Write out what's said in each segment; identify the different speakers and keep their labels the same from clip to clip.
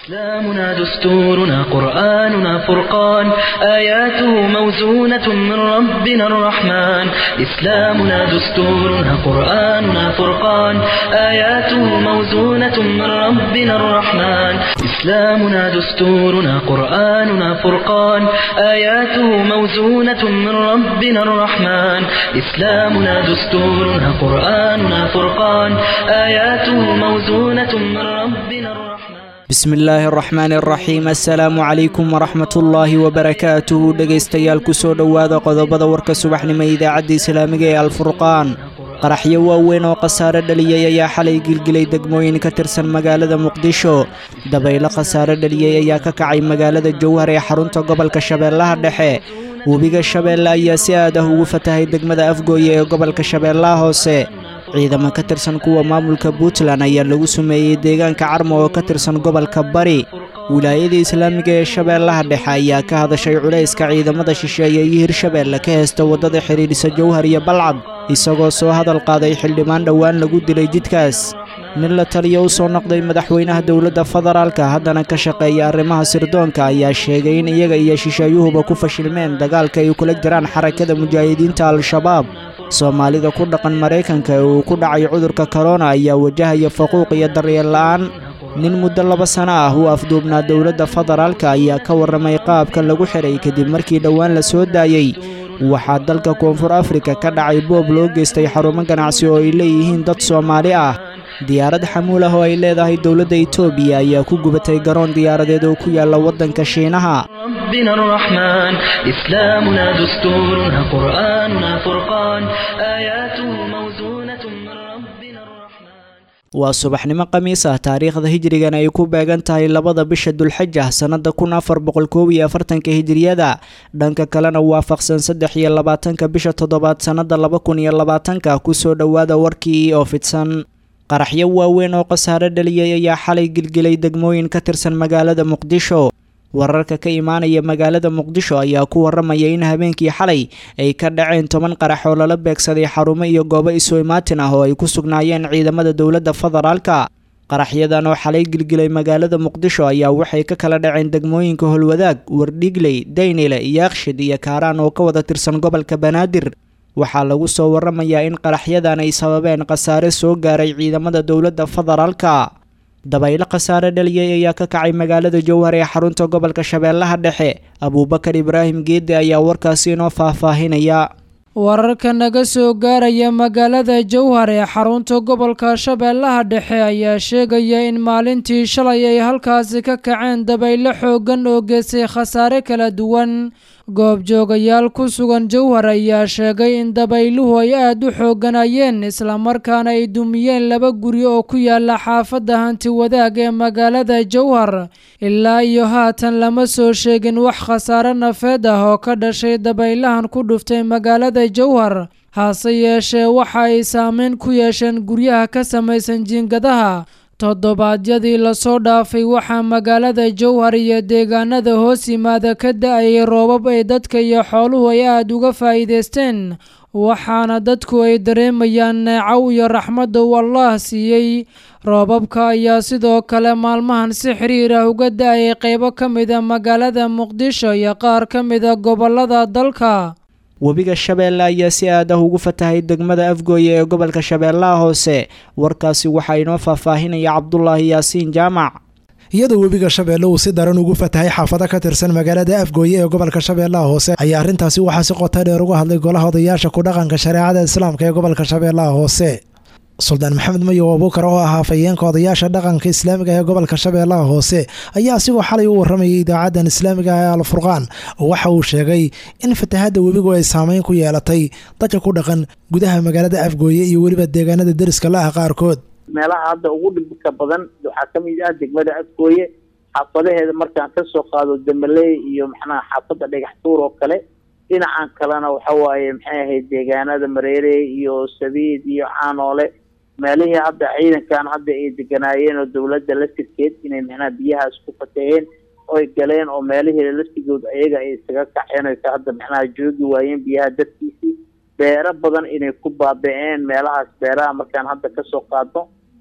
Speaker 1: إسلامنا دستورنا قرآننا فرقان آياته موزونة من ربنا الرحمن إسلامنا دستورنا قرآننا فرقان آياته موزونة من ربنا الرحمن إسلامنا دستورنا قرآننا فرقان آياته موزونة من ربنا الرحمن إسلامنا دستورنا قرآننا فرقان آياته موزونة من ربنا الرحمن
Speaker 2: bismi illaahi araxmaani araxiim assalaamu calaykum waraxmatullaahi wabarakaatuhu dhegaystayaal kusoo dhowaada qodobada warka subaxnimo idaacadda islaamiga ee alfurqaan qaraxyo waaweyn oo khasaare dhaliyey ayaa xalay gilgilay degmooyin ka tirsan magaalada muqdisho dabaylo khasaare dhaliyey ayaa ka kacay magaalada jowhar ee xarunta gobolka shabeellaha dhexe webiga shabeelle ayaa si aad ah ugu fatahay degmada afgooye ee gobolka shabeellaha hoose ciidamo ka tirsan kuwa maamulka puntland ayaa lagu sumeeyey deegaanka carmo oo ka tirsan gobolka bari wilaayada islaamiga ee shabeellaha dhexe ayaa ka hadashay culayska ciidamada shisheeye iyo hirshabeelle ka heysta waddada xidhiidhisa jowhar iyo balcad isagoo soo hadal qaaday xildhibaan dhowaan lagu dilay jidkaas nin la taliya u soo noqday madaxweynaha dowladda federaalka haddana ka shaqeeya arrimaha sirdoonka ayaa sheegay in iyaga iyo shisheeyuhuba ku fashilmeen dagaalka ay kula jiraan xarakada mujaahidiinta al-shabaab soomaalida ku dhaqan maraykanka ee uu ku dhacay cudurka korona ayaa wajahaya faquuq iyo daryeel la'aan nin muddo laba sano ah uu afduubnaa dowladda federaalka ayaa ka warramay qaabka lagu xidhay kadib markii dhowaan la soo daayey waxaa dalka koonfur afrika ka dhacay boob loo geystay xarumo ganacsi oo ay leeyihiin dad soomaali ah diyaarad xamuul ah oo ay leedahay dowladda itoobiya ayaa ku gubatay garoon diyaaradeed oo ku yaalla waddanka shiinaha
Speaker 1: ربنا الرحمن إسلامنا دستورنا قرآننا فرقان آياته موزونة من ربنا الرحمن
Speaker 2: waa subaxnimo khamiis ah taariikhda hijrigan ay ku beegan tahay labada bisha dulxaja sannada kun afar boqol koob iyo afartanka hijriyada dhanka kalena waafaqsan saddex iyo labaatanka bisha toddobaad sannada laba kun iyo labaatanka kusoo dhowaada warkii oo fidsan qaraxyo waaweyn oo khasaare dhaliyey ayaa xalay gilgilay degmooyin ka tirsan magaalada muqdisho wararka ka imaanaya magaalada muqdisho ayaa ku waramaya in habeenkii xalay ay ka dhaceen toban qarax oo lala beegsaday xarumo iyo goobo isu imaatin ah oo ay ku sugnaayeen ciidamada dowladda federaalka qaraxyadan oo xalay gilgilay magaalada muqdisho ayaa waxay ka kala dhaceen degmooyinka holwadaag wardhigley daynile yaakshid iyo kaaraan oo ka wada tirsan gobolka banaadir waxaa lagu soo waramayaa in qaraxyadan ay sababeen khasaare soo gaaray ciidamada dowladda federaalka dabaylo khasaare dhaliyey ayaa ka kacay magaalada jowhar ee xarunta gobolka shabeellaha dhexe abuubakar ibraahim geedde ayaa warkaasi inoo faahfaahinaya
Speaker 3: wararka naga soo gaaraya magaalada jowhar ee xarunta gobolka shabeellaha dhexe ayaa sheegaya in maalintii shalay ay halkaasi ka kaceen dabaylo xooggan oo geystay khasaare kala duwan goobjoogayaal ku sugan jowhar ayaa sheegay in dabayluhu ay aada u xoogganayeen islamarkaana ay dumiyeen laba guri oo ku yaala xaafadda hanti wadaag ee magaalada jowhar ilaa iyo haatan lama soo sheegin wax khasaare nafeed ah oo ka dhashay dabaylahan ku dhuftay magaalada jowhar hase yeeshee waxa ay saameyn ku yeesheen guryaha ka samaysan jiingadaha toddobaadyadii lasoo dhaafay waxaa magaalada jowhar iyo deegaanada hoos yimaada ka da-ayay roobab ay dadka iyo xooluhu ay aada uga faa'iidaysteen waxaana dadku ay dareemayaan neecow iyo raxmadda uu allaah siiyey roobabka ayaa sidoo kale maalmahan si xiriir ah uga da-ayay qeybo ka mida magaalada muqdisho iyo qaar ka mida gobollada dalka
Speaker 2: webiga shabeelle ayaa si aad ah ugu fatahay degmada afgooye ee gobolka shabeellaha hoose warkaasi waxaa inoo faahfaahinaya cabdulaahi yaasiin jaamac
Speaker 4: iyadoo webiga shabeelle uu si daran ugu fatahay xaafado ka tirsan magaalada afgooye ee gobolka shabeellaha hoose ayaa arrintaasi waxaa si qota dheer uga hadlay golaha odayaasha ku dhaqanka shareecada islaamka ee gobolka shabeellaha hoose suldaan maxamed mayow abuukar oo ahaa fayeenka odayaasha dhaqanka islaamiga ee gobolka shabeellaha hoose ayaa asigoo xalay u warramayay idaacaddan islaamiga ee alfurqaan waxa uu sheegay in fatahadda webigu ay saameyn ku yeelatay dadka ku dhaqan gudaha magaalada afgooye iyo weliba deegaanada deriska la ah qaarkood
Speaker 5: meelaha hadda ugu dhibka badan waxaa ka mid ah degmada afgooye xaafadaheeda markaan ka soo qaado damaley iyo maxnaha xaafadda dhagax tuur oo kale dhinacan kalena waxa waaye maxay ahayd deegaanada mareere iyo sabiid iyo caanoole meelihii hadda ciidankan hadda ay deganaayeen oo dowladda laftirkeed inay macnaha biyahaas ku fataheen oy galeen oo meelihii laftigood ayaga ay isaga kaceen oy hadda macnaha joogi waayeen biyaha dadkiisii beero badan inay ku baaba-een meelahaas beeraha markaan hadda kasoo qaadno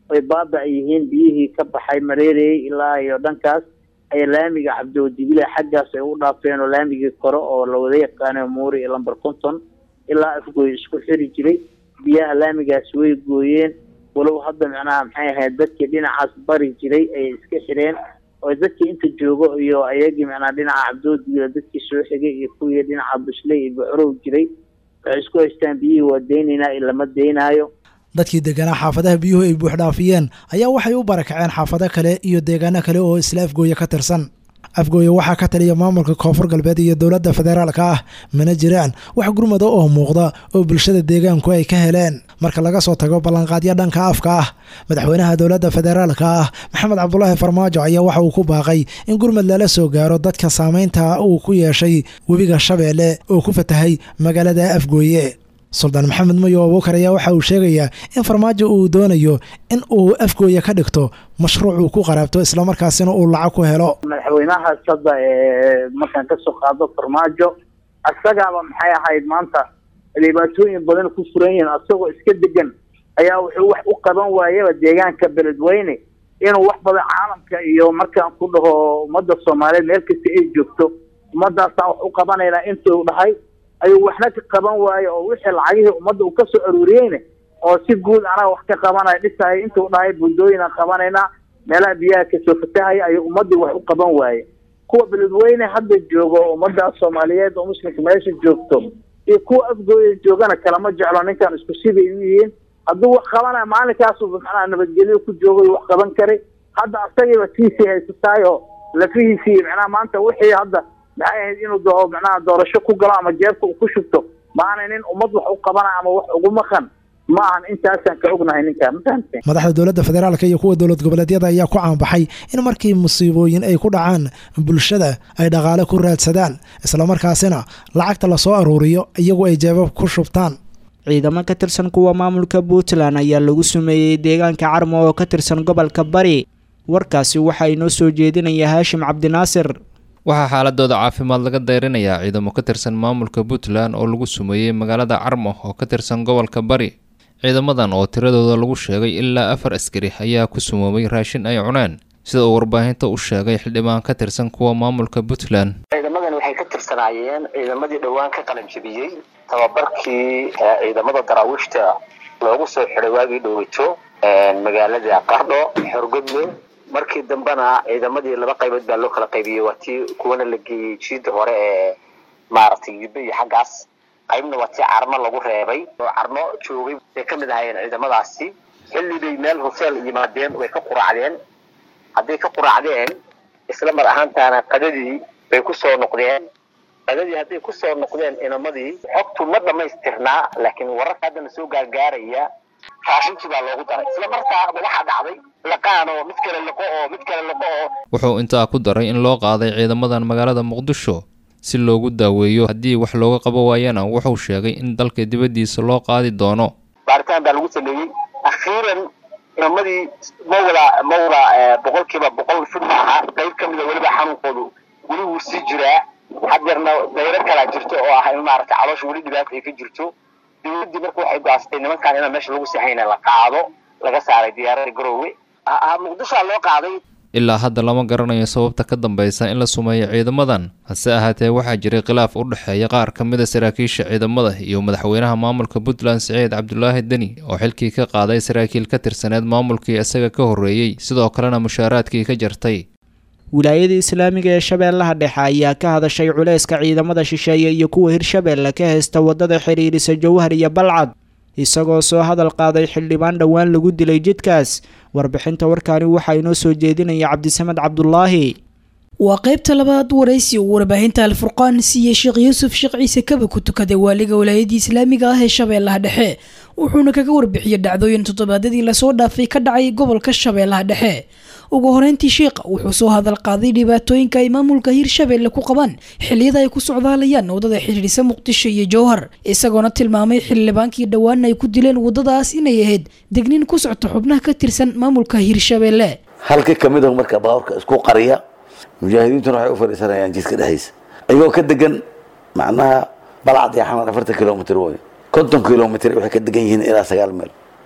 Speaker 5: ay baaba yihiin biyihii ka baxay mareereyey ilaa iyo dhankaas ay laamiga cabdiwadibile xaggaas ay u dhaafeen oo laamigii kore oo lawada yaqaano muuri iyo lamber conton ilaa afgooy isku xiri jiray biyaha laamigaas way gooyeen walow hadda macnaha maxay ahayd dadkii dhinacaas bari jiray ayay iska xireen oo dadkii inta joogo iyo ayagii macnaha dhinaca cabdiwadibile dadkii soo xigay iyo kuwii dhinaca busley iyo bucrow jiray waxay isku haystaan biyihii waa deynaynaa iyo lama deynaayo
Speaker 4: dadkii deganaa xaafadaha biyuhu ay buuxdhaafiyeen ayaa waxay u barakaceen xaafado kale iyo deegaano kale oo isla afgooye ka tirsan afgooye waxaa ka taliya maamulka koonfur galbeed iyo dowladda federaalka ah mana jiraan wax gurmada oo muuqda oo bulshada deegaanku ay ka heleen marka laga soo tago ballanqaadyo dhanka afka ah madaxweynaha dowladda federaalka ah maxamed cabdulaahi farmaajo ayaa waxa uu ku baaqay in gurmad lala soo gaaro dadka saameynta uu ku yeeshay webiga shabeelle oo ku fatahay magaalada afgooye suldaan maxamed mayo abuukar ayaa waxa uu sheegayaa in farmaajo uu doonayo in uu afgooye ka dhigto mashruuc uu ku qaraabto islamarkaasina uu lacag ku helo
Speaker 5: madaxweynahaas hadda markaan kasoo qaado farmaajo isagaaba maxay ahayd maanta dhibaatooyin badan ku furan yihiin asagoo iska degan ayaa wuxuu wax u qaban waayaba deegaanka beledweyne inuu wax badan caalamka iyo markaan ku dhaho ummadda soomaaliyeed meel kasta ay joogto ummadaasaan wax u qabanaynaa intuu dhahay ayuu waxna ka qaban waayo oo wixii lacagihii ummadda uu kasoo aruuriyeyne oo si guud anaga wax ka qabanaya dhisahay intuu dhahay buldooyinaan qabanaynaa meelaha biyaha kasoo fatahaya ayuu ummaddii wax u qaban waaye kuwa beledweyne hadda joogo ummadaas soomaaliyeed oo muslimka meesha joogto iyo kuwa afgooya joogana kalama jeclo ninkan isku sibay u yihiin hadduu wax qabanaya maalinkaasu macnaha nabadgelyo ku joogo wax qaban karay hadda asagiiba tiisii haysataay oo lafihiisii macnaha maanta wixii hadda maxay ahayd inuu doo macnaha doorasho ku galo ama jeebka uu ku shubto maana nin ummad wax u qabanaya ama wax ugu maqan ma ahan intaasaan ka ognahay ninkaa mafahamteen
Speaker 4: madaxda dowladda federaalka iyo kuwa dowlad goboleedyada ayaa ku caanbaxay in markii musiibooyin ay ku dhacaan bulshada ay dhaqaale ku raadsadaan islamarkaasina lacagta lasoo aruuriyo iyagu ay jeebab ku shubtaan
Speaker 2: ciidamo ka tirsan kuwa maamulka puntland ayaa lagu sumeeyey deegaanka carmo oo ka tirsan gobolka bari warkaasi waxaa inoo soo jeedinaya haashim cabdinaasir
Speaker 6: waxaa xaaladooda caafimaad laga dayrinayaa ciidamo ka tirsan maamulka puntland oo lagu sumeeyey magaalada carmo oo ka tirsan gobolka bari ciidamadan oo tiradooda lagu sheegay ilaa afar askari ayaa ku sumoobay raashin ay cuneen sida uu warbaahinta u sheegay xildhibaan ka tirsan kuwa maamulka puntland
Speaker 7: ciidamadan waxay ka tirsanaayeen ciidamadii dhowaan ka qalanjabiyey tababarkii ciidamada daraawiishta loogu soo xiday waagii dhoweyto magaalada qardho xorgodle markii dambena ciidamadii laba qaybood baa loo kala qaybiyey waa tii kuwana la geeyey jiida hore ee maaragtay yube iyo xaggaas qaybna waa tii carmo lagu reebay oo carmo joogay bay ka mid ahaayeen ciidamadaasi xilli bay meel hoseel yimaadeen way ka quraacdeen hadday ka quraacdeen isla mar ahaantaana qadadii bay ku soo noqdeen qadadii hadday ku soo noqdeen inamadii xogtu ma dhammaystirnaa laakiin wararka haddana soo gaargaaraya raashinkii baa loogu daray isla markaa waxaa dhacday laqaan oo mid kale liqo oo mid kale liqo oo
Speaker 6: wuxuu intaa ku daray in loo qaaday ciidamadan magaalada muqdisho si loogu daaweeyo haddii wax looga qabo waayana wuxuu sheegay in dalka dibaddiisa loo qaadi doono
Speaker 7: baaritaan baa lagu sameeyey akhiiran inamadii ma wada ma wada boqolkiiba boqol fid maaha qayb ka mida weliba xanuunkoodu weli wuu sii jiraa hadeerna dayro kalaa jirto oo ah in maaragtay caloosha weli dhibaata ay ka jirto dowladdii marka waxay go-aansatay nimankan inaan meesha lagu sixayna la qaado laga saaray diyaaradda garoowe muqdishoa loo qaaday
Speaker 6: ilaa hadda lama garanayo sababta ka dambeysa in la sumeeyo ciidamadan hase ahaatee waxaa jiray khilaaf u dhexeeya qaar ka mid a saraakiisha ciidamada iyo madaxweynaha maamulka puntland siciid cabdulaahi deni oo xilkii ka qaaday saraakiil ka tirsaneed maamulkii isaga ka horreeyey sidoo kalena mushaaraadkii ka jartay
Speaker 2: wilaayada islaamiga ee shabeellaha dhexe ayaa ka hadashay culayska ciidamada shisheeye iyo kuwa hirshabeelle ka haysta waddada xidhiidhisa jowhar iyo balcad isagoo soo hadal qaaday xildhibaan dhowaan lagu dilay jidkaas warbixinta warkaani waxaa inoo soo jeedinaya cabdisamed cabdulaahi
Speaker 8: waa qaybta labaad waraysi uu warbaahinta alfurqaan siiyey sheekh yuusuf sheekh ciise kaba ku tukaday waaliga walaayadii islaamiga ah ee shabeellaha dhexe wuxuuna kaga warbixiyey dhacdooyin toddobaadadii lasoo dhaafay ka dhacay gobolka shabeellaha dhexe ugu horeyntii sheekha wuxuu soo hadal qaaday dhibaatooyinka ay maamulka hirshabeelle ku qabaan xilliyada ay ku socdaalayaan waddada xidhiidhisa muqdisho iyo jowhar isagoona tilmaamay xildhibaankii dhowaan ay ku dileen waddadaas inay ahayd degnin ku socto xubnaha ka tirsan maamulka hirshabeelle
Speaker 9: halka kamid a marka baaburka isku qariya mujaahidiintuna waxay u fadhiisanayaan jidka dhexdiisa iyagoo ka degan macnaha balcad iyo xamar afartan kilomitr wey konton kilomitr waxay ka degan yihiin ilaa sagaal meel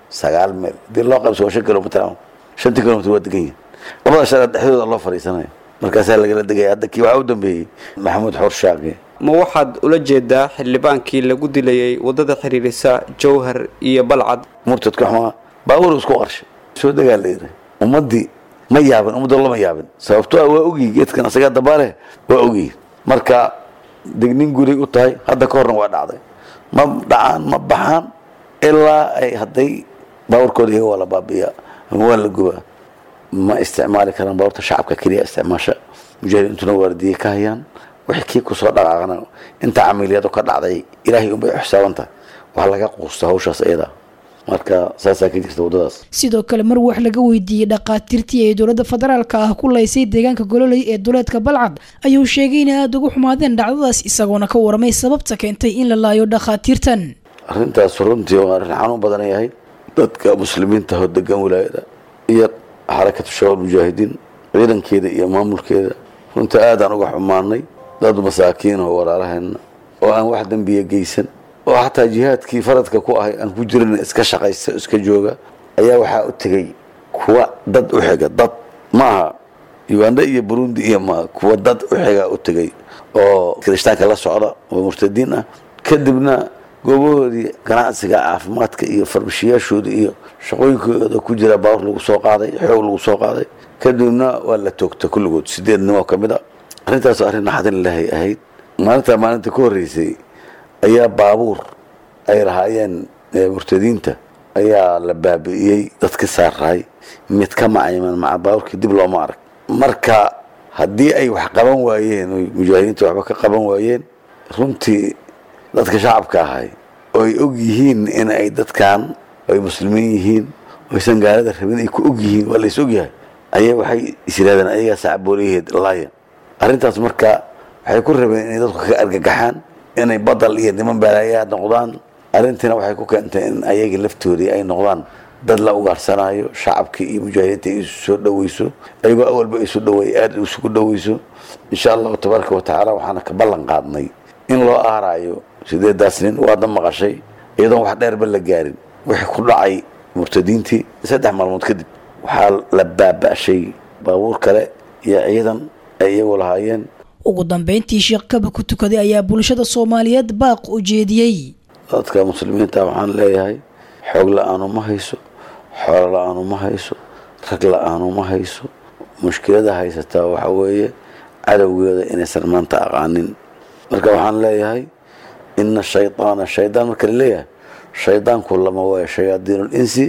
Speaker 9: sagaal meel hadii loo qaybso waa shan kilomitr shantii kilomitr waa degan yihin labada shara dhexdooda loo fadhiisanaya markaasaa lagala degaya hadda kii waxaa u dambeeyey maxamuud xoor shaaqi
Speaker 10: ma waxaad ula jeedaa xildhibaankii lagu dilayay waddada xiriirisa jowhar iyo balcad
Speaker 9: murtadka xumaa baabuur isku qarshay soo degaa la yidhi ummaddii ma yaabin ummadda lama yaabin sababtoo ah waa ogyihi geedkan asagaa dabaale waa ogyihi marka degnin guray u tahay hadda ka horna waa dhacday ma dhacaan ma baxaan ilaa ay hadday baabuurkooda iyaga waa la baabi'iyaa ama waa la gubaa ma isticmaali karaan baabuurta shacabka keliya isticmaasha mujaahidiintuna waardiye ka hayaan wixii kii kusoo dhaqaaqana inta camiliyadu ka dhacday ilaahay unbay u xisaaban tahay wax laga quusta hawshaas iyada marka saasaa ka jirta waddadaas
Speaker 8: sidoo kale mar wax laga weydiiyey dhaqaatiirtii ay dowladda federaalka ah ku laysay deegaanka gololey ee duleedka balcad ayuu sheegay inay aada ugu xumaadeen dhacdadaas isagoona ka waramay sababta keentay in la laayo dhakhaatiirtan
Speaker 9: arrintaas runtii waa arrin xanuun badan ay ahayd dadka muslimiinta oo degan wilaayada iyo xarakatu shabaab mujaahidiin ciidankeeda iyo maamulkeeda runtii aadaan uga xumaanay dad masaakiin oo walaalaheenna oo aan wax dembiya geysan oo xataa jihaadkii faradka ku ahay aan ku jirin iska shaqaysta iska jooga ayaa waxaa u tegey kuwa dad u xiga dad maaha uganda iyo burundi iyo ma kuwa dad u xiga u tegey oo kirishtaanka la socda oo murtadiin ah kadibna goobahoodii ganacsiga caafimaadka iyo farmashiyaashooda iyo shaqooyinkooda ku jira baawur lagu soo qaaday xoog lagu soo qaaday kadibna waa la toogta kulligood sideed nin oo ka mid a arrintaas arrin naxdin ilaahay ahayd maalintaa maalinta ka horreysay ayaa baabuur ay lahaayeen murtadiinta ayaa la baabi'iyey dadka saaraay mid ka macayman maca baabuurkii dib looma arag marka haddii ay wax qaban waayeen oy mujaahidiinta waxba ka qaban waayeen runtii dadka shacabka ahay oo ay og yihiin in ay dadkan ay muslimiin yihiin oysan gaalada rabin ay ku og yihiin waa lays og yahay ayaa waxay isiraadeen ayagaa saacabooliyaheed laaya arrintaas marka waxay ku rabeen inay dadku ka argagaxaan inay badal iyo niman balaayaa noqdaan arrintiina waxay ku keentay in ayagii laftoodii ay noqdaan dad la ugaarsanaayo shacabkii iyo mujaahidiinta ay isu soo dhoweyso ayagoo awalba isu dhaweey aada isugu dhoweyso insha allahu tabaaraka wa tacaala waxaana ka ballan qaadnay in loo aaraayo sideedaas nin waadna maqashay iyadoon wax dheerba la gaarin wixii ku dhacay murtadiintii saddex maalmood kadib waxaa la baaba'shay baabuur kale iyo ciidan ay iyagu lahaayeen
Speaker 8: ugu dambeyntii sheekh kaba ku tukaday ayaa bulshada soomaaliyeed baaq u jeediyey
Speaker 9: dadka muslimiinta waxaan leeyahay xoog la-aanu ma hayso xoolo la-aanu ma hayso rag la-aanu ma hayso mushkilada haysataa waxa weeye cadowgeeda inaysan maanta aqaanin marka waxaan leeyahay ina shaydaana shaydaan marka la leeyahay shaydaanku lama waaya shayaadiin insi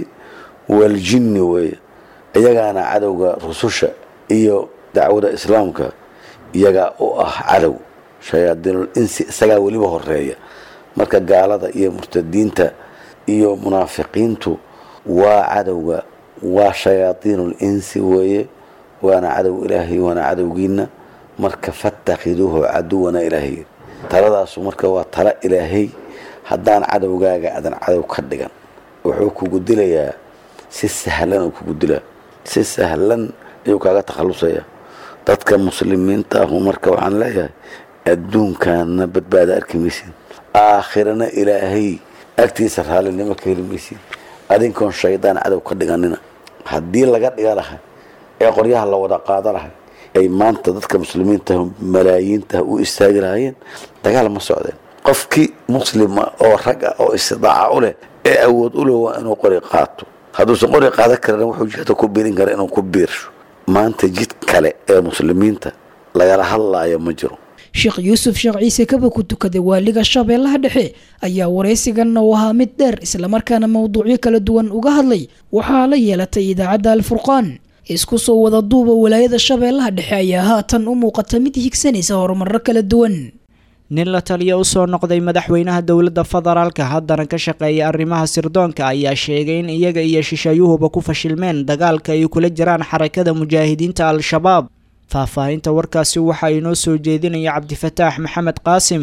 Speaker 9: waljinni weeye iyagaana cadowga rususha iyo dacwada islaamka iyagaa u ah cadow shayaadiinul insi isagaa weliba horeeya marka gaalada iyo murtadiinta iyo munaafiqiintu waa cadowga waa shayaadiinul insi weeye waana cadow ilaahay waana cadowgiina marka fatakhiduuhu caduwana ilaahay taladaasu marka waa tala ilaahay haddaan cadowgaaga adan cadow ka dhigan wuxuu kugu dilayaa si sahlan uu kugu dilaa si sahlan ayuu kaaga takhalusaya dadka muslimiinta ahu marka waxaan leeyahay adduunkaana badbaada arki maysid aakhirana ilaahay agtiisa raallinimo ka heli maysid adinkoon shaydaan cadow ka dhiganina haddii laga dhiga lahay ee qoryaha la wada qaada lahay ay maanta dadka muslimiinta malaayiinta u istaagi lahaayeen dagaal ma socdeen qofkii muslima oo rag ah oo istidaaca u leh ee awood u leh waa inuu qori qaato hadduusan qori qaadan karin wuxuu jihda ku biirin kara inuu ku biirsho maanta jid kale ee muslimiinta lagala hadlaayo ma jiro
Speaker 8: sheekh yuusuf sheekh ciise kaba ku tukaday waaliga shabeellaha dhexe ayaa waraysiganna u ahaa mid dheer islamarkaana mowduucyo kala duwan uga hadlay waxaa la yeelatay idaacadda alfurqaan isku soo wada duuba walaayada shabeellaha dhexe ayaa haatan u muuqata mid higsanaysa horumarro kala duwan
Speaker 2: nin la taliya u soo noqday madaxweynaha dowladda federaalka haddana ka shaqeeya arrimaha sirdoonka ayaa sheegay in iyaga iyo shisheeyuhuba ku fashilmeen dagaalka ay kula jiraan xarakada mujaahidiinta al-shabaab faahfaahinta warkaasi waxaa inoo soo jeedinaya cabdifataax maxamed qaasim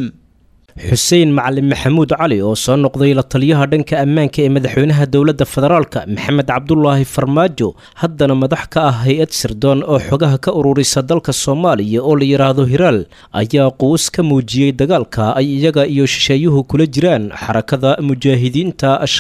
Speaker 11: xuseen macalin maxamuud cali oo soo noqday la taliyaha dhanka ammaanka ee madaxweynaha dowladda federaalka maxamed cabdulaahi farmaajo haddana madax ka ah hay-ad sirdoon oo xogaha ka ururisa dalka soomaaliya oo la yidhaahdo hiraal ayaa quus ka muujiyey dagaalka ay iyaga iyo shisheeyuhu kula jiraan xarakada mujaahidiinta al-shabaab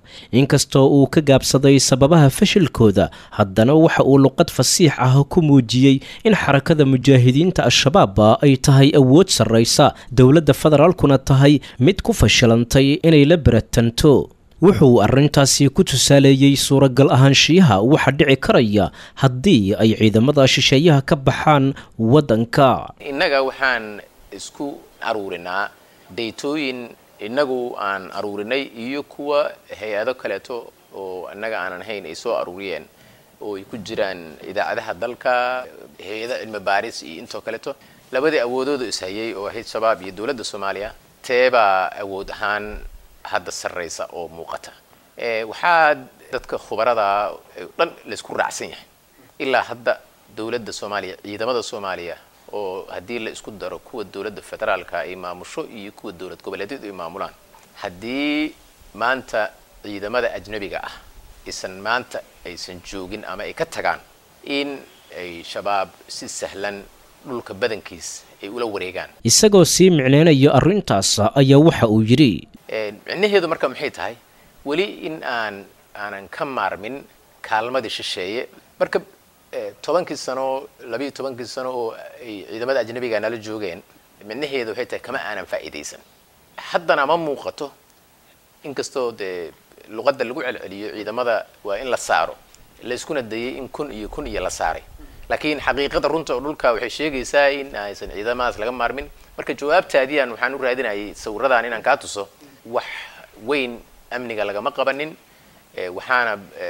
Speaker 11: inkastoo uu ka gaabsaday sababaha fashilkooda haddana waxa uu luqad fasiix ah ku muujiyey in xarakada mujaahidiinta al-shabaab ay tahay awood sarraysa dowladda federaalkuna tahay mid ku fashilantay inay la beratanto wuxuu arrintaasi ku tusaaleeyey suuragal ahaanshiyaha waxa dhici karaya haddii ay ciidamada shisheeyaha ka baxaan waddanka
Speaker 12: innaga waxaan isku aruurinaa daytooyin innagu aan aruurinay iyo kuwa hay-ado kaleeto oo innaga aanan hayn ay soo aruuriyeen oo ay ku jiraan idaacadaha dalka hay-ada cilmi baaris iyo intoo kaleeto labadii awoodooda ishayay oo ahayd shabaab iyo dowladda soomaaliya teebaa awood ahaan hadda sarraysa oo muuqata waxaa dadka khubarada dhan laysku raacsan yahay ilaa hadda dowladda soomaaliya ciidamada soomaaliya oo haddii la isku daro kuwa dowladda federaalka ay maamusho iyo kuwa dowlad goboleedyadu ay maamulaan haddii maanta ciidamada ajnabiga ah isan maanta aysan joogin ama ay ka tagaan in ay shabaab si sahlan dhulka badankiis ay ula wareegaan
Speaker 11: isagoo sii micneynaya arrintaas ayaa waxa uu yidhi
Speaker 12: micnaheedu marka maxay tahay weli in aan aanan ka maarmin kaalmadii shisheeye marka tobankii sano labiiyo tobankii sano oo ay ciidamada ajnabiga nala joogeen micnaheedu waxay tahay kama aanan faa'iidaysan haddana ma muuqato inkastoo dee luqadda lagu celceliyo ciidamada waa in la saaro layskuna dayay in kun iyo kun iyo la saaray laakiin xaqiiqada runta oo dhulka waxay sheegaysaa in aysan ciidamadaas laga maarmin marka jawaabtaadiyan waxaan u raadinayay sawiradan inaan kaa tuso wax weyn amniga lagama qabanin waxaana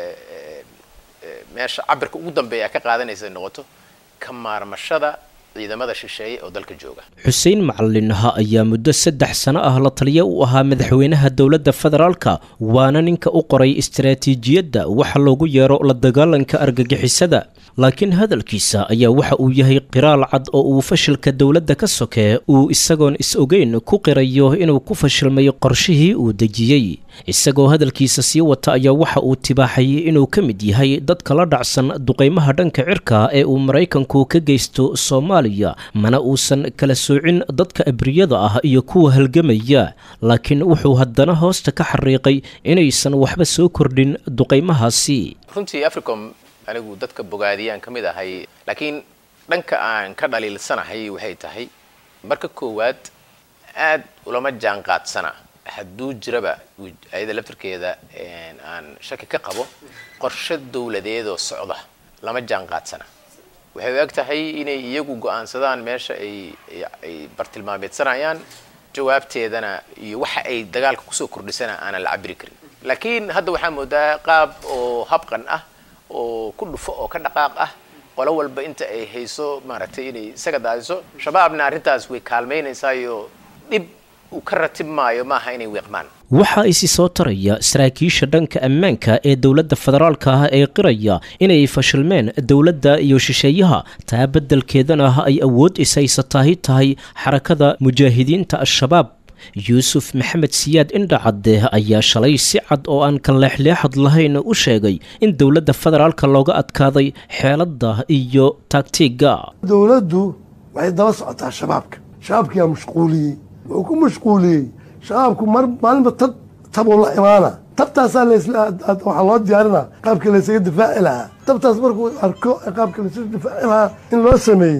Speaker 12: meesha cabirka ugu dambeeya ka qaadanaysa noqoto ka maarmashada ciidamada shisheeye oo dalka jooga
Speaker 11: xuseen macalinaha ayaa muddo saddex sano ah la taliya u ahaa madaxweynaha dowladda federaalka waana ninka u qoray istaraatiijiyadda waxa loogu yeero la dagaalanka argagixisada laakiin hadalkiisa ayaa waxa uu yahay qiraal cad oo uu fashilka dowladda ka sokee uu isagoon is-ogeyn ku qirayo inuu ku fashilmay qorshihii uu dejiyey isagoo hadalkiisa sii wata ayaa waxa uu tibaaxay inuu ka mid yahay dadka la dhacsan duqaymaha dhanka cirka ee uu maraykanku ka geysto soomaaliya mana uusan kala soocin dadka abriyada ah iyo kuwa halgamaya laakiin wuxuu haddana hoosta ka xariiqay inaysan waxba soo kordhin duqaymahaasi
Speaker 12: runtii africom anigu dadka bogaadiyaan ka mid ahay laakiin dhanka aan ka dhaliilsanahay waxay tahay marka koowaad aad ulama jaan qaadsana hadduu jiraba ayada laftarkeeda aan shaki ka qabo qorshe dowladeedoo socda lama jaan qaadsana waxay u eg tahay inay iyagu go-aansadaan meesha ay ay bartilmaameedsanayaan jawaabteedana iyo waxa ay dagaalka kusoo kordhisana aanan la cabiri karin laakiin hadda waxaa moodaa qaab oo habqan ah oo ku dhufo oo ka dhaqaaq ah qolo walba inta ay hayso maaragtay inay isaga daadiso shabaabna arrintaas way kaalmaynaysaayo dhib uu ka ratib maayo maaha inay weeqmaan
Speaker 11: waxaa isi soo taraya saraakiisha dhanka ammaanka ee dowladda federaalka ah ee qiraya inay fashilmeen dowladda iyo shisheeyaha taa beddelkeedana ay awood ishaysataahi tahay xarakada mujaahidiinta al-shabaab yuusuf maxamed siyaad indhacadde ayaa shalay si cad oo aan ka leexleexad lahayn u sheegay in dowladda federaalka looga adkaaday xeeladda iyo taagtiigga
Speaker 13: dowladdu waxay daba socotaa shabaabka shabaabkiyaa mashquuliyey wuxuu ku mashquuliyey shabaabku mar maalinba tab tabuu la imaana tabtaasaa waxaa loo diyaarina qaabka laysaga difaaci lahaa tabtaas markuu arko qaabka laysaga difaaci lahaa in loo sameeyey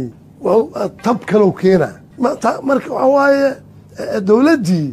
Speaker 13: tab kalow keena marka waxaa waaye dowladdii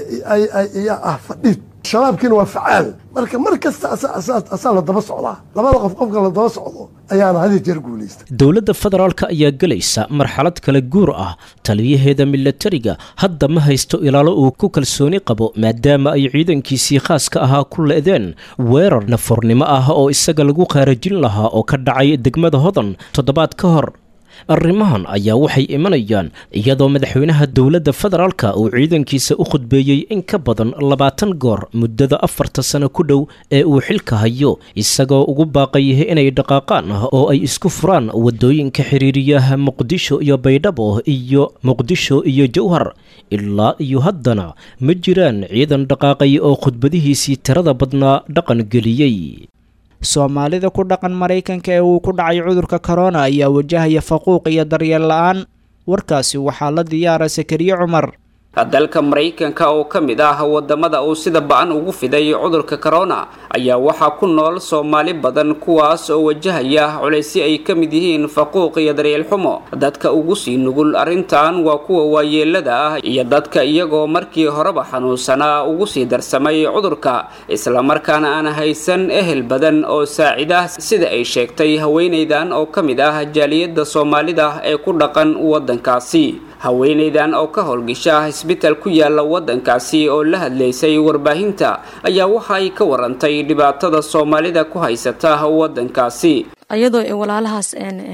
Speaker 13: ayaa ah fadhid shabaabkiina waa facaal marka mar kasta asaa la daba socdaa labada qof qofka la daba socdo ayaana hadi jeer guulaysta
Speaker 11: dowladda federaalka ayaa gelaysa marxalad kala guur ah taliyaheeda milatariga hadda ma haysto ilaalo uu ku kalsooni qabo maadaama ay ciidankiisii khaaska ahaa ku le'deen weerar nafornimo ah oo isaga lagu qaarajin lahaa oo ka dhacay degmada hodan toddobaad ka hor arrimahan ayaa waxay imanayaan iyadoo madaxweynaha dowladda federaalka uu ciidankiisa u khudbeeyey in ka badan labaatan goor muddada afarta sano ku dhow ee uu xilka hayo isagoo ugu baaqay inay dhaqaaqaan oo ay isku furaan waddooyinka xiriiriyaha muqdisho iyo baydhabo iyo muqdisho iyo jowhar ilaa iyo haddana ma jiraan ciidan dhaqaaqay oo khudbadihiisii tirada badnaa dhaqan geliyey
Speaker 2: soomaalida ku dhaqan maraykanka ee uu ku dhacay cudurka korona ayaa wajahaya faquuq iyo daryeel la-aan warkaasi waxaa la diyaara sakariye cumar
Speaker 10: dalka maraykanka oo ka mid ah wadamada uu sida ba-an ugu fiday cudurka corona ayaa waxaa ku nool soomaali badan kuwaas oo wajahaya culaysyo ay ka mid yihiin faquuq iyo daryeel xumo dadka ugu sii nugul arrintan waa kuwa waayeelada ah iyo dadka iyagoo markii horeba xanuunsanaa ugu sii darsamay cudurka islamarkaana aan haysan ehel badan oo saacida sida ay sheegtay haweenaydan oo ka mid ah jaaliyadda soomaalida ee ku dhaqan waddankaasi haweenaydan oo ka howlgasha isbital ku yaala waddankaasi oo la hadlaysay warbaahinta ayaa waxa ay ka warantay dhibaatada soomaalida ku haysata waddankaasi
Speaker 14: ayadoo ay walaalahaas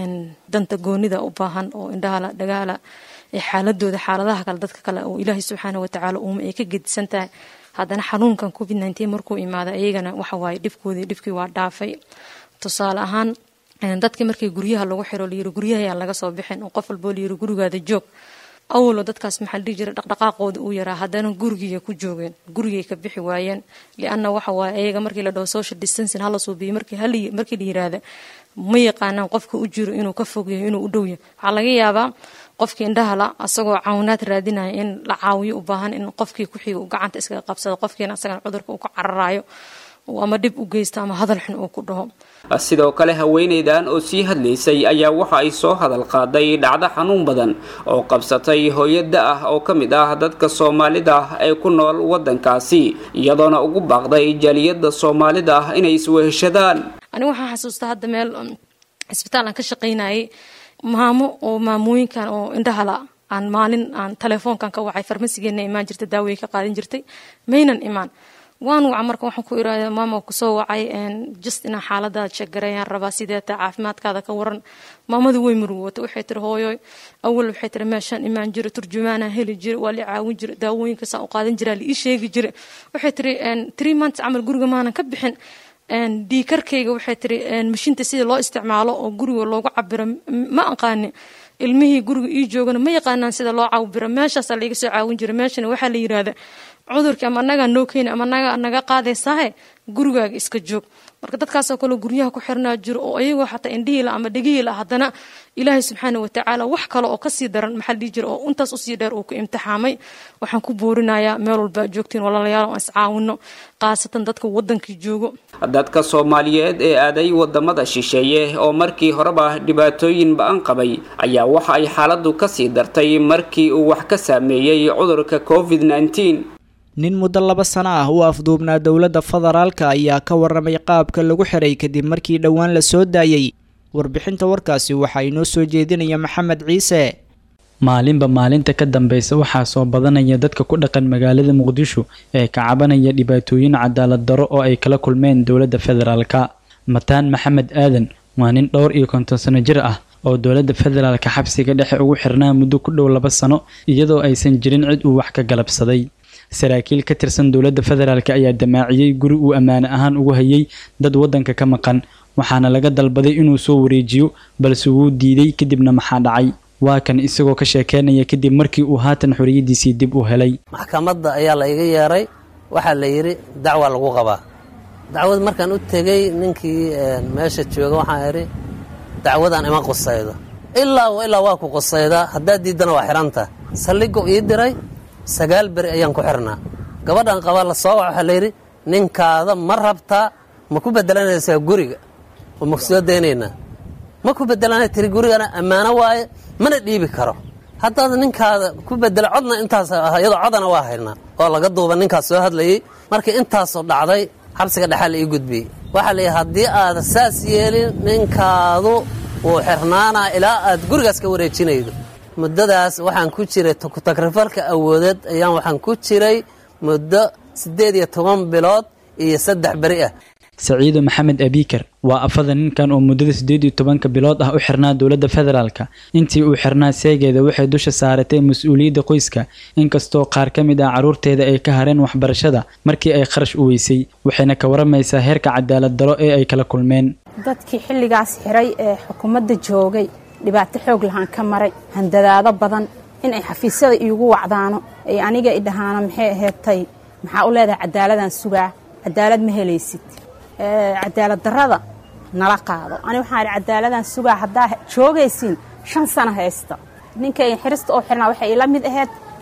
Speaker 14: danta goonida u baahan oo indhahala dhagaala ee xaaladooda xaaladaha kale dadka kale oo ilaahay subxaana watacaala uuma ay ka gedisan tahay haddana xanuunkan covid nteen markuu imaaday ayagana waxawaaye dhibkoodii dhibkii waa dhaafay tusaale ahaan dadkii markii guryaha lagu xiro layiri guryaha ayaan laga soo bixin oo qof walboo layiri gurigaada joog awalo dadkaas maxaa la dhihi jiray dhaqdhaqaaqooda uu yaraa haddana gurigiyay ku joogeen gurigay ka bixi waayeen lianna waxa waaye ayaga markii la dhaho social distancing hala suubiyo markii hal markii la yiraahda ma yaqaanaan qofka u jiro inuu ka fogyayo inuu u dhow yahay waxaa laga yaabaa qofkii indhahala asagoo caawinaad raadinaya in la caawiyo u baahan in qofkii kuxiga uu gacanta iskaga qabsado qofkiina asagana cudurka uu ka cararayo ama dhib u geysto ama hadal xun uu ku dhaho
Speaker 10: sidoo kale haweenaydan oo sii hadlaysay ayaa waxa ay soo hadal qaaday dhacdo xanuun badan oo qabsatay hooyada ah oo ka mid ah dadka soomaalida ah ee ku nool waddankaasi iyadoona ugu baaqday jaaliyadda soomaalida ah inay isweheshadaan
Speaker 14: aniga waxaan xasuustaa hadda meel isbitaal aan ka shaqaynayay maamo oo maamooyinkan oo indhahala aan maalin aan telefoonkan ka wacay farmasigeena imaan jirta daaway ka qaadan jirtay maynan imaan waan waca marka waxaan ku irahda maama kusoo wacay just inaan xaaladaada sheeggarayaan rabaa sideeta caafimaadkaada ka waran maamadu way murugowata waxay tiri hooyoy awal waxay tiri meeshaan imaan jira turjumaanaan heli jira waa la caawin jira daawooyinka saan u qaadan jiraa la ii sheegi jira waxay tiri three months camal guriga maanan ka bixin dhiikarkayga waxay tiri mashiinta sida loo isticmaalo oo guriga loogu cabiro ma aqaani ilmihii guriga ii joogana ma yaqaanaan sida loo cabiro meeshaasaa laiga soo caawin jira meeshana waxaa la yirahda cudurkii ama anagaa noo keeni ama anagaa naga qaadaysaahe gurigaaga iska joog marka dadkaasoo kale guryaha ku xirnaa jiro oo ayagoo xataa indhihiila ama dhegihiila haddana ilaahay subxaana watacaala wax kale oo kasii daran maxaa dhihi jira oo intaas usii dheer uu ku imtixaamay waxaan ku boorinayaa meel walba joogtiin walaalayaal aan iscaawino khaasatan dadka wadankii joogo
Speaker 10: dadka soomaaliyeed ee aaday wadamada shisheeye oo markii horeba dhibaatooyin ba-an qabay ayaa waxa ay xaaladu kasii dartay markii uu wax ka saameeyey cudurka covid nteen
Speaker 2: nin muddo laba sano ah u afduubnaa dowladda federaalka ayaa ka waramay qaabka lagu xiray kadib markii dhowaan la soo daayey warbixinta warkaasi waxaa inoo soo jeedinaya maxamed ciise
Speaker 15: maalinba maalinta ka dambeysa waxaa soo badanaya dadka ku dhaqan magaalada muqdisho ee ka cabanaya dhibaatooyin cadaalad daro oo ay kala kulmeen dowladda federaalka mataan maxamed aadan waa nin dhowr iyo konton sano jir ah oo dowladda federaalka xabsiga dhexe ugu xirnaa muddo ku dhow laba sano iyadoo aysan jirin cid uu wax ka galabsaday saraakiil ka tirsan dowladda federaalk ayaa damaaciyey guri uu ammaane ahaan ugu hayay dad waddanka ka maqan waxaana laga dalbaday inuu soo wareejiyo balse wuu diiday kadibna maxaa dhacay waa kan isagoo ka sheekeynaya kadib markii uu haatan xoriyadiisii dib u helay
Speaker 16: maxkamadda ayaa la iga yeeray waxaa la yidhi dacwa lagu qabaa dacwad markaan u tegey ninkii meesha jooga waxaan idhi dacwadaan ima qusaydo ilaa ilaa waa ku qusaydaa haddaad diiddana waa xidhanta saldhigo ii diray sagaal beri ayaan ku xirnaa gabadhan qabaa la soo wac waxaa layidhi ninkaada ma rabtaa ma ku bedelanaysaa guriga oo maku soo daynaynaa ma ku bedelana tiri gurigana ammaano waaye mana dhiibi karo haddaad ninkaada ku bedela codna intaas iyadoo codana waa haynaa oo laga duuba ninkaas soo hadlayey markii intaasoo dhacday xabsiga dhexaa la ii gudbiyey waxaa layidhi haddii aada saas yeelin ninkaadu wuu xirnaanaa ilaa aad gurigaas ka wareejinaydo muddadaas waxaan ku jiray takrifalka awoodeed ayaan waxaan ku jiray muddo siddeed iyo toban bilood iyo saddex beri ah
Speaker 15: saciido maxamed abiikar waa afada ninkan oo muddada siddeed iyo tobanka bilood ah u xirnaa dowladda federaalka intii uu xirnaa seegeeda waxay dusha saaratay mas-uuliyadda qoyska inkastoo qaar ka mid ah carruurteeda ay ka hareen waxbarashada markii ay kharash u weysay waxayna ka waramaysaa heerka cadaalad daro ee ay kala kulmeen
Speaker 17: dadkii xilligaas xiray ee xukuumadda joogay dhibaato xoog lahaan ka maray handadaado badan in ay xafiisyada iigu wacdaano ay aniga idhahaano maxay aheedtay maxaa u leedahay cadaaladaan sugaa cadaalad ma helaysid cadaalad darrada nala qaado ani waxaan idhi cadaaladaan sugaa haddaa joogaysiin shan sano haysta ninkay xirista oo xirnaa waxay ila mid ahayd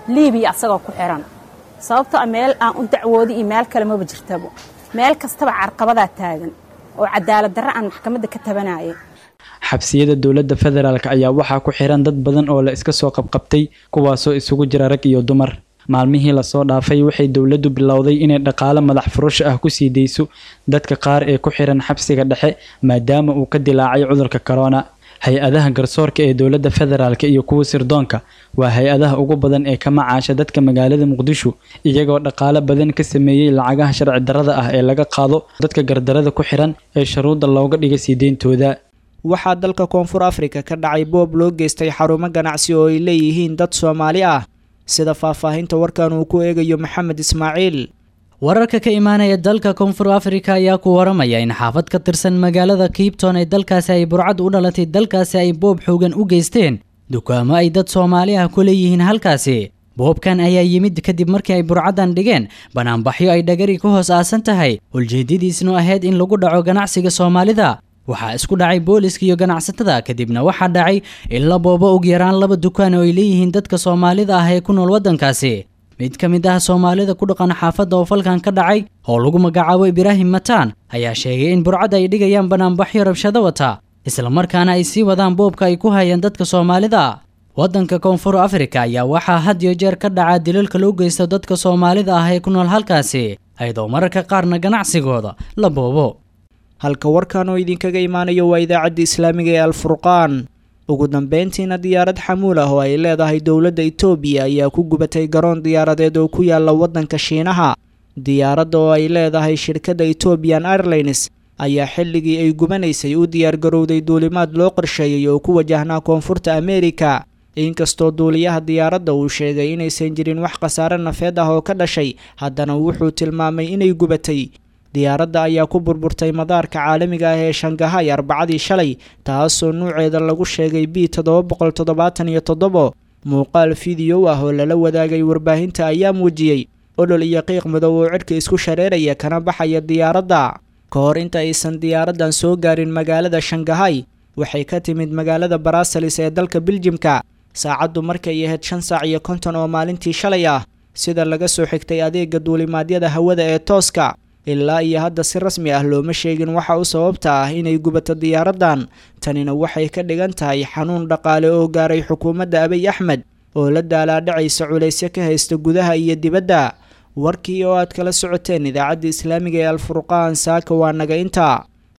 Speaker 17: liibiya asagoo ku xiran sababtoo meel aan u dacwoodi iyo meel kale maba jirtabo meel kastaba carqabadaa taagan oo cadaalad darre aan maxkamadda ka tabanayay
Speaker 15: xabsiyada dowladda federaalk ayaa waxaa ku xiran dad badan oo la iska soo qabqabtay kuwaasoo isugu jira rag iyo dumar maalmihii lasoo dhaafay waxay dowladdu bilowday inay dhaqaale madax furasho ah ku sii dayso dadka qaar ee ku xiran xabsiga dhexe maadaama uu ka dilaacay cudurka korona hay-adaha garsoorka ee dowladda federaalk iyo kuwa sirdoonka waa hay-adaha ugu badan ee ka macaasha dadka magaalada muqdisho iyagoo dhaqaale badan ka sameeyey lacagaha sharci darrada ah ee laga qaado dadka gardarada ku xiran ee shuruudda looga dhigay sii deyntooda
Speaker 2: waxaa dalka koonfur afrika ka dhacay boob loo geystay xarumo ganacsi oo ay leeyihiin dad soomaali ah sida faahfaahinta warkan uu ku eegayo maxamed ismaaciil
Speaker 18: wararka ka imaanaya dalka koonfur afrika ayaa ku waramaya in xaafad ka tirsan magaalada kiibton ee dalkaasi ay burcad u dhalatay dalkaasi ay boob xoogan u geysteen dukaamo ay dad soomaali ah ku leeyihiin halkaasi boobkan ayaa yimid kadib markii ay burcaddan dhigeen banaanbaxyo ay dhagari ku hoos aasan tahay ujeedadiisnu ahayd in lagu dhaco ganacsiga soomaalida waxaa isku dhacay booliska iyo ganacsatada kadibna waxaa dhacay in la boobo ugu yaraan laba dukaan oo ay leeyihiin dadka soomaalida ah ee ku nool waddankaasi mid ka mid ah soomaalida ku dhaqan xaafadda oo falkan ka dhacay oo lagu magacaabo ibraahim mataan ayaa sheegay in burcad ay dhigayaan banaanbaxyo rabshado wata islamarkaana ay sii wadaan boobka ay ku hayaan dadka soomaalida waddanka koonfur afrika ayaa waxaa had iyo jeer ka dhaca dilalka loo geysto dadka soomaalida ah ee ku nool halkaasi ayadoo mararka qaarna ganacsigooda la boobo
Speaker 2: halka warkan oo idinkaga imaanayo waa idaacadda islaamiga ee alfurqaan ugu dambeyntiina diyaarad xamuul ah oo ay leedahay dowladda itoobiya ayaa ku gubatay garoon diyaaradeed oo ku yaala waddanka shiinaha diyaaradda oo ay leedahay shirkadda ethoobian airlines ayaa xilligii ay gubanaysay u diyaargarowday duulimaad loo qorsheeyey oo ku wajahnaa koonfurta ameerika inkastoo duuliyaha diyaaradda uu sheegay inaysan jirin wax khasaare nafeed ah oo ka dhashay haddana wuxuu tilmaamay inay gubatay diyaaradda ayaa ku burburtay madaarka caalamiga ah ee shangahay arbacadii shalay taasoo nuuceeda lagu sheegay b toddoba boqol toddobaatan iyo toddobo muuqaal fideow ah oo lala wadaagay warbaahinta ayaa muujiyey olol iyo qiiq madow oo cidhka isku shareeraya kana baxaya diyaaradda ka hor inta aysan diyaaraddan soo gaarin magaalada shangahay waxay ka timid magaalada baraasalis ee dalka biljimka saacaddu markay ahayd shan saac iyo konton oo maalintii shalay ah sida laga soo xigtay adeega duulimaadyada hawada ee tooska ilaa iyo hadda si rasmi ah looma sheegin waxa u sababta ah inay gubato diyaaraddan tanina waxay ka dhigan tahay xanuun dhaqaale oo gaaray xukuumadda abiy axmed oo la daalaadhacaysa culaysyo ka haysta gudaha iyo dibadda warkii oo aad kala socoteen idaacadda islaamiga ee alfurqaan saaka waa naga intaa